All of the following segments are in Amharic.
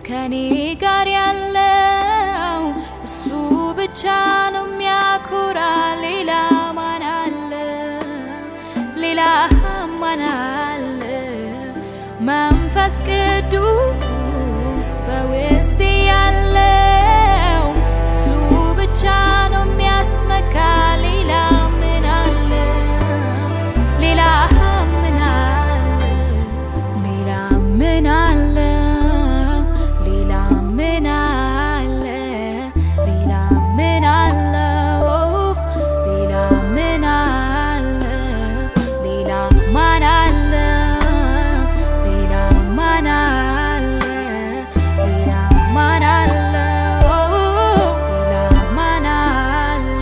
ከኔ ጋር ያለው እሱ ብቻ ነው የሚያኮራ። ሌላ ማን አለ? ሌላ ማን አለ? መንፈስ ቅዱስ በውስጤ ያለው እሱ ብቻ ነው የሚያስመካ። ሌላ ምን አለ? ሌላ ምን አለ? ሌላ ምን አለ? ሌላ ምን አለ? ሌላ ምን አለ? ኦ፣ ሌላ ምን አለ? ሌላ ማን አለ? ሌላ ማን አለ? ሌላ ማን አለ? ኦ፣ ሌላ ማን አለ?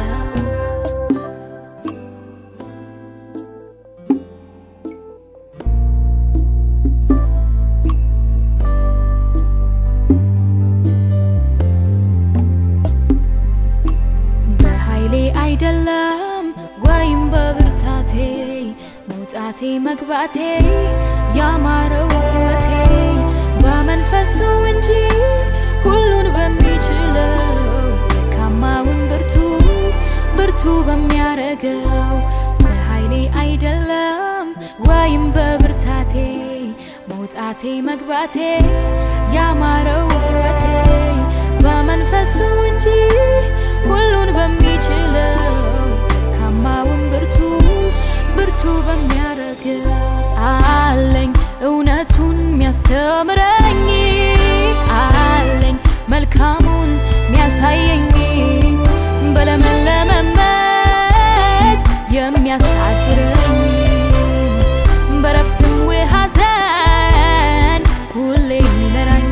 በኃይሌ አይደለም ወይም በብርታቴ መውጣቴ መግባቴ ያማረው ሕይወቴ በመንፈሱ እንጂ ሁሉን በሚችለው ደካማውን ብርቱ ብርቱ በሚያረገው በኃይሌ አይደለም ወይም በብርታቴ መውጣቴ መግባቴ ያማረው ሕይወቴ በመንፈሱ እንጂ ሁሉን በሚችለው ካማውን ብርቱ ብርቱ በሚያረገው አለኝ እውነቱን የሚያስተምረኝ አለኝ መልካሙን የሚያሳየኝ በለመለመ መስክ የሚያሳድረኝ በረፍትም ሐዘን ሁሌ የሚመራኝ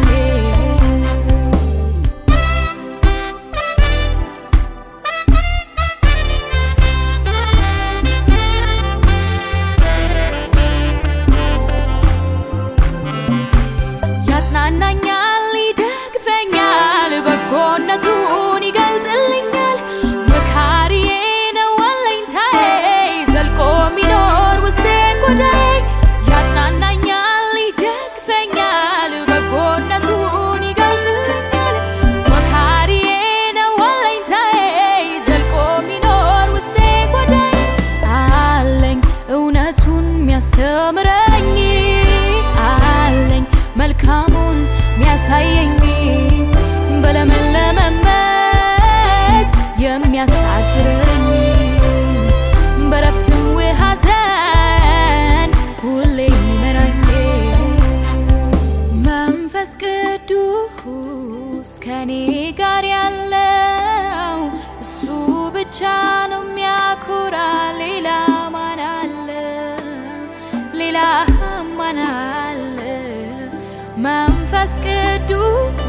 ያጽናናኛል፣ ይደግፈኛል፣ በጎነቱን ይገልጥልኛል። መካሪዬ ነው አለኝታዬ፣ ዘልቆ የሚኖር ውስጤ ጎዳዬ። ያጽናናኛል፣ ይደግፈኛል፣ በጎነቱን ይገልጥልኛል። መካሪዬ ነው አለኝታዬ፣ ዘልቆ የሚኖር ውስጤ ጎዳዬ። አለኝ እውነቱን የሚያስተምረኝ አለኝ መልካሙን የሚያሳየኝ በለመለመ መስክ የሚያሳድረኝ በረፍትም ሐዘን ሁሌ የሚመራኝ መንፈስ ቅዱስ ከኔ ጋር ያለው እሱ ብቻ ነው የሚያኮራ። ሌላ ማን አለ? ሌላ ማን አለ? መንፈስ ቅዱስ